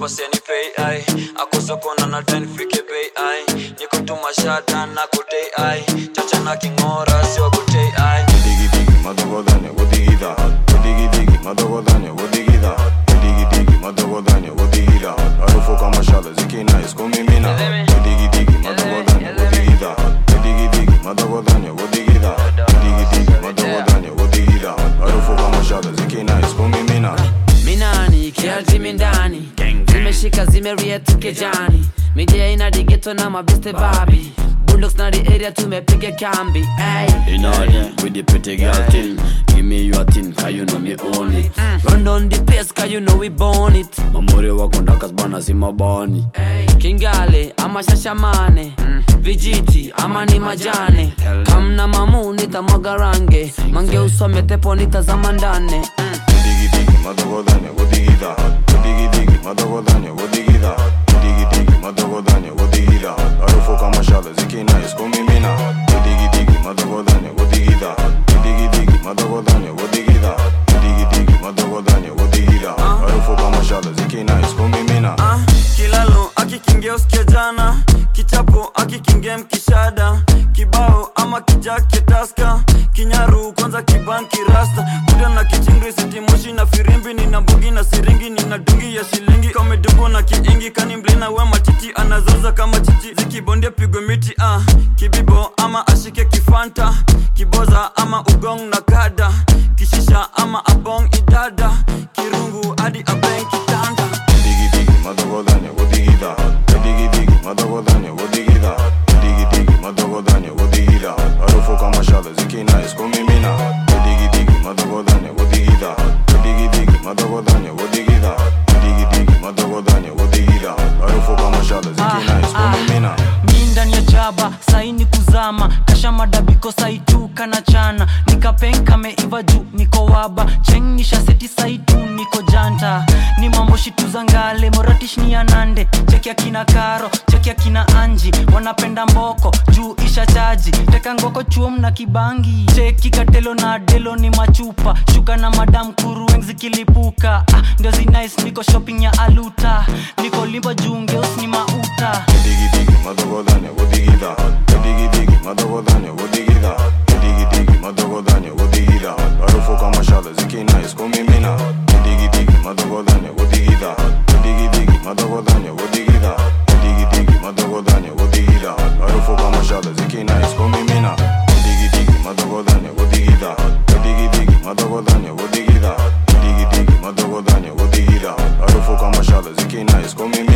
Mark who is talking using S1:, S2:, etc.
S1: paseni pay ai akusokona na ten fike bei ai nikutuma shata na kutei ai chacha na kingora sio kutei ai
S2: Digi digi madogodanya wodigida Digi digi madogodanya wodigida Digi digi madogodanya wodigida Harufu kama shale zikina iskumimina Digi digi madogodanya wodigida Digi digi madogodanya wodigida Digi digi madogodanya wodigida Harufu kama shale zikina iskumimina
S3: minani kiarjimi ndani zimeshika zimeriet kejani midia ina digeto na mabeste babi bulldogs na the area tumepiga kambi ay.
S4: In order with the pretty girl thing. Give me your thing, cause you know me own it.
S3: run on the pace cause you know we born it
S4: Mamuri wako ndakas bana si mabani.
S3: kingale ama shashamane vijiti ama ni majane kamna mamu nitamwaga range mange usome tepo nitazama ndane
S2: Digi digi madogodanya wodigida Digi digi madogodanya wodigida Digi digi madogodanya wodigida Harufu kama shale zikina iskumimina Digi digi madogodanya wodigida Digi digi madogodanya wodigida Digi digi madogodanya wodigida Harufu kama shale zikina iskumimina
S1: Ah, kilalo akikingia usikia jana kichapo akikingia mkishada kibao ama kijake taska kinyaru kwanza kibanki rasta kuda na kichingri sitimoshi na firimbi nina mbugi na siringi nina dungi ya shilingi kamedubu na kiingi kani mlina we matiti anazoza kama chichi zikibondia pigwe miti ah. kibibo ama ashike kifanta kiboza ama ugong na kada kishisha ama abong idada kirungu hadi abeng kitanda
S2: Digi digi madogodanya wodigida Digi digi madogodanya wodigida Digi digi madogodanya wodigida Harufu kama shale zikina iskumimina Digi digi madogodanya wodigida Digi digi madogodanya wodigida Digi digi madogodanya wodigida Harufu kama shale zikina iskumimina
S5: mi ndani ya jaba saini kuzama kasha madabiko saituka na chana nikapenka meiva juu niko waba chengisha seti saitu niko janta ni mambo shitu za ngale moratish ni anande cheki akina karo cheki akina anji wanapenda mboko juu isha chaji teka ngoko chuom na kibangi cheki katelo na delo ni machupa shuka na madam kurueng zikilipuka ah, ndio zinais niko shopping ya aluta niko limba juu ngeus ni mauta
S2: Digi digi madogodanya wodigida Digi digi madogodanya wodigida Digi digi madogodanya wodigida Harufu kama shale zikina iskumimina Digi digi madogodanya wodigida Digi digi madogodanya wodigida Digi digi madogodanya wodigida Harufu kama shale zikina iskumimina Digi digi madogodanya wodigida Digi digi madogodanya wodigida Digi digi madogodanya wodigida Harufu kama shale zikina iskumimina